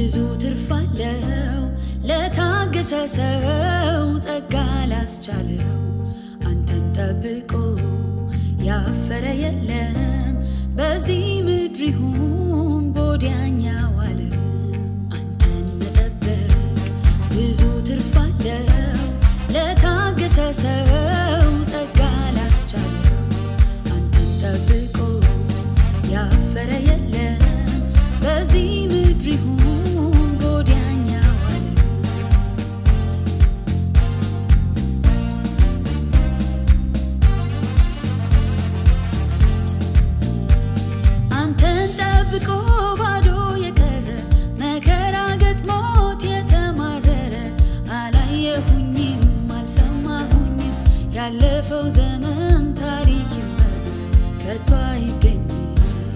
ብዙ ትርፍ አለው ለታገሰ ሰው ጸጋ ላስቻለው አንተን ጠብቆ ያፈረ የለም በዚህ ምድር ይሁን በወዲያኛው ዓለም አንተን መጠበቅ ብዙ ትርፍ አለው ለታገሰ ሰው ጸጋ ላስቻለው አንተን ጠብቆ ያፈረ የለም በዚህ ምድር ይሁን በወዲያኛው ዓለም አንተን ጠብቆ ባዶ የቀረ መከራ ገጥሞት የተማረረ አላየሁኝም አልሰማሁኝም ያለፈው ዘመን ታሪክ ይመርመር ከቶ አይገኝም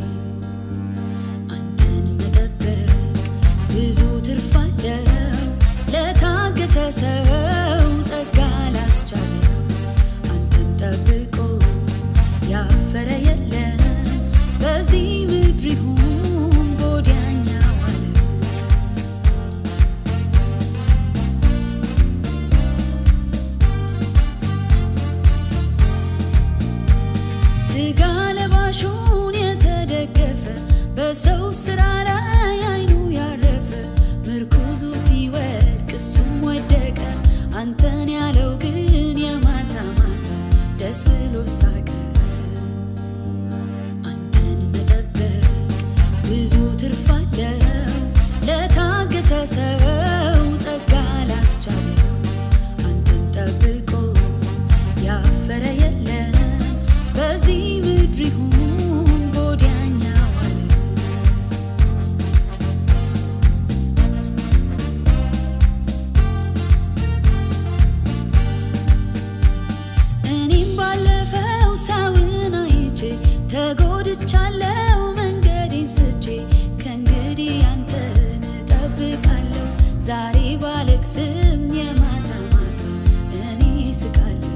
አንተን መጠበቅ ብዙ ትርፍ አለው ለታገሰ ሰው ጸጋ ላስቻለው አንተን ጠብቆ ያፈረ የለም በዚህ ምድር ይሁን በወዲያኛው ዓለም ስጋ ለባሹን የተደገፈ በሰው ስራ ላይ አይኑ ያረፈ ምርኩዙ ሲወድቅ እሱም ወደቀ አንተን ያለው ግን የማታ ማታ ደስ ብሎ ሳቀ አንተን መጠበቅ ብዙ ትርፍ አለው ለታገሰ ሰው ጸጋ ላስቻለው አንተን ጠብቆ ያፈረ የለም በዚህ ምድር ይሁን በወዲያኛው ዓለም እኔም ባለፈው ሰውን አይቼ ተጎድቻለው መንገዴን ስቼ ከእንግዲህ አንተን እጠብቃለሁ ዛሬ ባለቅስም የማታ ማታ እኔ ስቃለሁ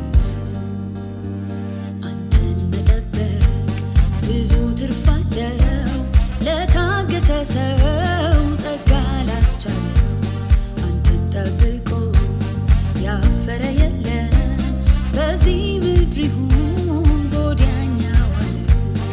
አንተን መጠበቅ ብዙ ትርፍ አለው ለታገሰ ሰው ጸጋ ላስቻለው አንተን ጠብቆ ያፈረ የለም በዚህ ምድር ይሁን በወዲያኛው ዓለም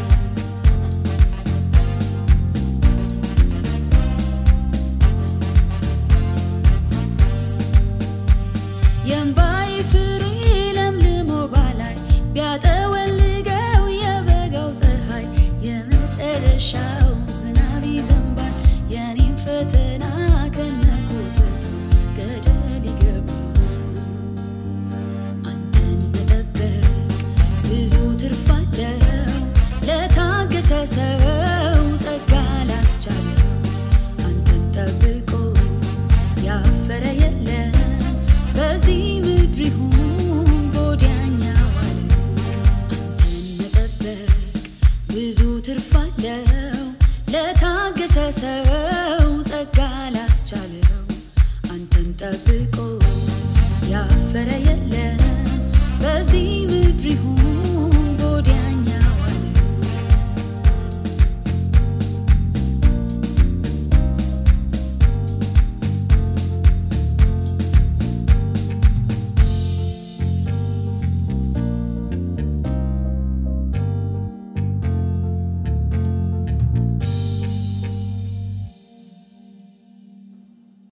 የእምባዬ ፍሬ ለምልሞ ባላይ ቢያጠወልገው የበጋው ፀሐይ የመጨረሻው ዝናብ ይዘንባል የኔም ፈተና ከነኮተቱ ገደል ይገባል አንተን መጠበቅ ብዙ ትርፍ አለው ለታገሰ ሰው ጸጋ ላስቻለው አንተን ጠብቆ ያፈረ የለም በዚህ ምድር ይሁን በወዲያኛው ዓለም አንተን መጠበቅ ብዙ ትርፍ አለው ለታገሰ ሰው ጸጋ ላስቻለው